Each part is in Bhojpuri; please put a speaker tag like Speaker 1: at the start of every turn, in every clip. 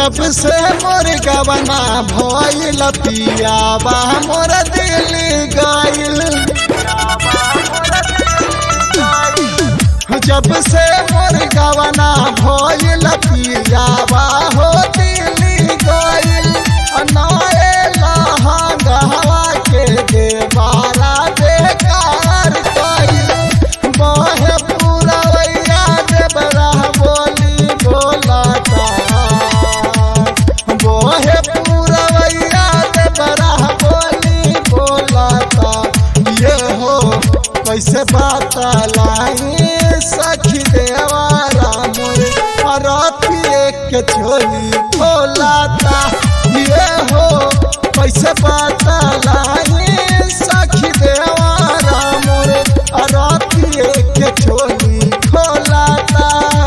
Speaker 1: जब से मोर गवना भइल पियावा मोर दिल गइल जब से मोर गवना भइल पियावा हो दिल गइल नए लहंगवा के देवारा बेकार कइल बहे पुरवैया देवरा बोली बोलता बहे पुरवैया देवरा बोली बोलता ये हो कैसे बात लाई सखी देवारा मोरे अरतिए के छोली खोलाता ये हो कैसे बात लाई सखी देवारा मोरे अरतिए के छोली खोलाता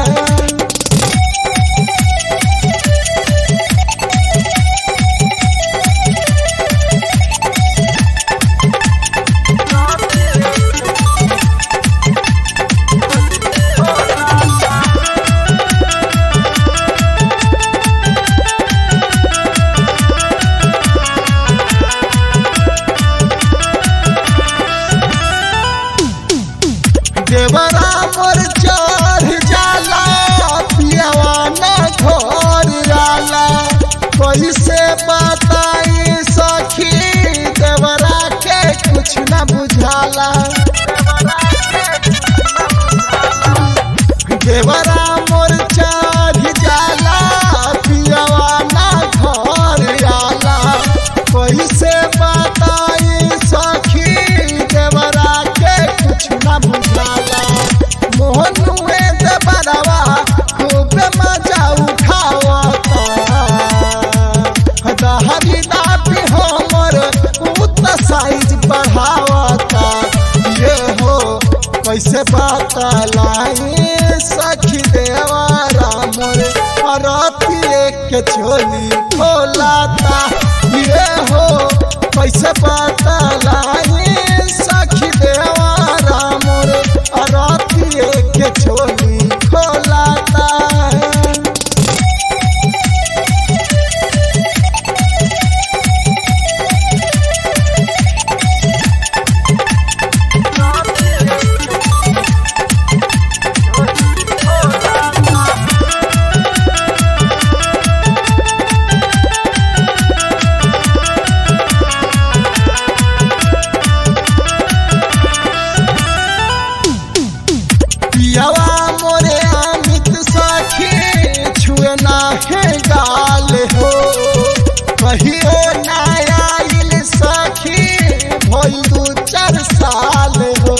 Speaker 1: देवरा मोर चढ़ जाला पियावा न घर जाला कैसे बताई सखी देवरा के कुछ न बुझाला देवरा मोर चढ़ जाला पियावा न घर जाला कैसे बताई सखी देवरा के कुछ न बुझाला मोहनुए देवरवा खूब मजा उठावता दहरी दाबी हमर उत साइज बढ़ावता ये हो कैसे बात लाई सखी देवारा मोरे अरतिए के छोली खोलाता ये हो कैसे बात लाई सखी देवारा मोरे अरतिए के छोली खोलाता पियावा मोरे अमित सखी छुए ना है गाल हो कहियो ना आइल सखी भइल दू चार साल हो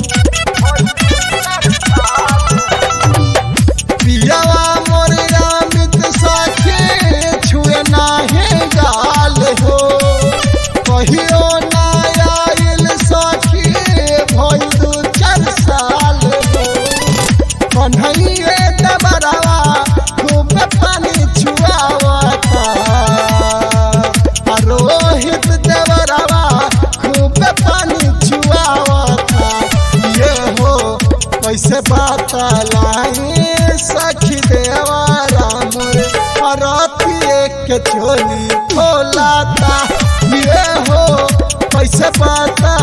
Speaker 1: पियावा मोरे अमित सखी छुए ना है गाल हो कहियो ना आइल सखी भइल दू चार साल हो कन्हैये देवरवा खूब पानी छुआवता आ रोहित देवरवा खूब पानी छुआवता ये हो कैसे बात लाई सखी देवरा मोरे अरतिए के छोली खोलाता ये हो कैसे बात